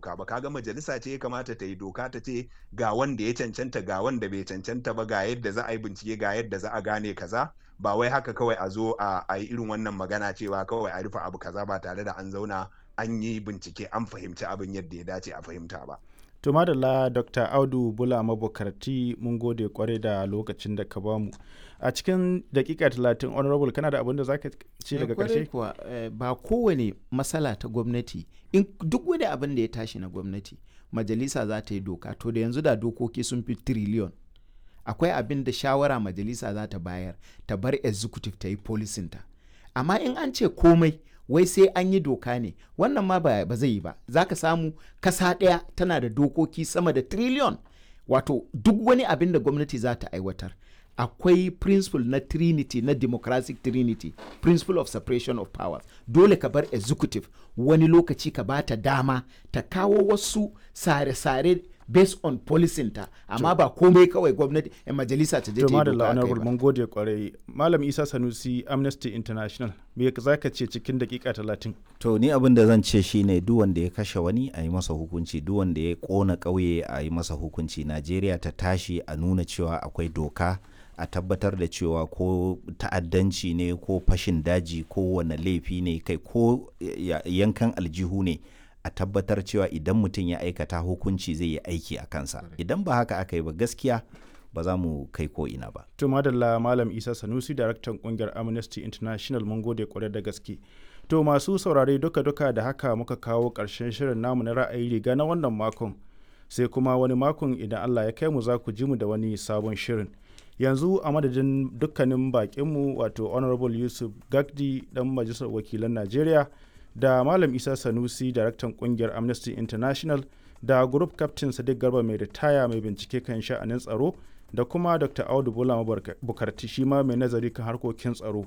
doka ba kaga majalisa ce ya kamata ta yi doka ta ce ga wanda ya cancanta ga wanda bai cancanta ba ga yadda za a yi bincike ga yadda za a gane kaza ba wai haka kawai a zo a yi irin wannan magana cewa kawai a rufe abu kaza ba tare da an zauna an yi bincike an fahimci abin yadda ya dace a fahimta ba. To madalla Dr. Audu Bula Mabukarti mun gode kwarai da lokacin da ka bamu. A cikin dakika talatin honorable kana da abin da zaka ce daga karshe? kuwa ba kowane matsala ta gwamnati in duk wani abin da ya tashi na gwamnati majalisa za ta yi doka to da yanzu da dokoki sun fi triliyon akwai abin da shawara majalisa za ta bayar ta bar executive ta yi policinta amma in an ce komai wai sai an yi doka ne wannan ma ba, ba zai yi ba za ka samu kasa ɗaya tana da dokoki sama da triliyon wato duk wani abin da gwamnati za ta aiwatar akwai principle na trinity na democratic trinity principle of separation of powers dole ka bar executive wani lokaci ka bata dama ta kawo wasu sare-sare based on policinta amma ba komai kawai gwamnati yan majalisa ta je ta yi doka da kai ba mun gode kwarai malam isa sanusi amnesty international me za ka ce cikin dakika talatin to ni abin da zan ce shine duk wanda ya kashe wani a yi masa hukunci duk wanda ya kona ƙauye a yi masa hukunci najeriya ta tashi a nuna cewa akwai doka a tabbatar da cewa ko ta'addanci ne ko fashin daji ko wane laifi ne kai ko yankan aljihu ne a tabbatar cewa idan mutum ya aikata hukunci zai yi aiki a kansa idan ba haka aka yi ba gaskiya ba za mu kai ko ina ba. To madalla Malam Isa Sanusi daraktan kungiyar Amnesty International mun gode kwarai da gaske. To masu saurare duka-duka da haka muka kawo ƙarshen shirin namu na ra'ayi riga na wannan makon. Sai kuma wani makon idan Allah ya kai mu za ku ji mu da wani sabon shirin. Yanzu a madadin dukkanin bakinmu wato Honorable Yusuf Gagdi dan Majalisar Wakilan Najeriya da Malam Isa Sanusi daraktan kungiyar Amnesty International da Group Captain Sadiq Garba mai ritaya mai bincike kan sha'anin tsaro da kuma dr audu bola bukarti shi ma mai nazari kan harkokin tsaro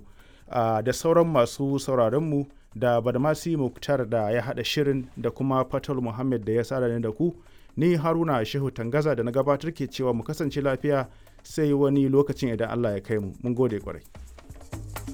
da sauran masu sauraronmu da badmasi muktar da ya haɗa shirin da kuma fatal muhammad da ya sa da ku ni haruna shehu tangaza da na gabatar ke cewa mu kasance lafiya sai wani lokacin idan allah ya kai mu mun gode kwarai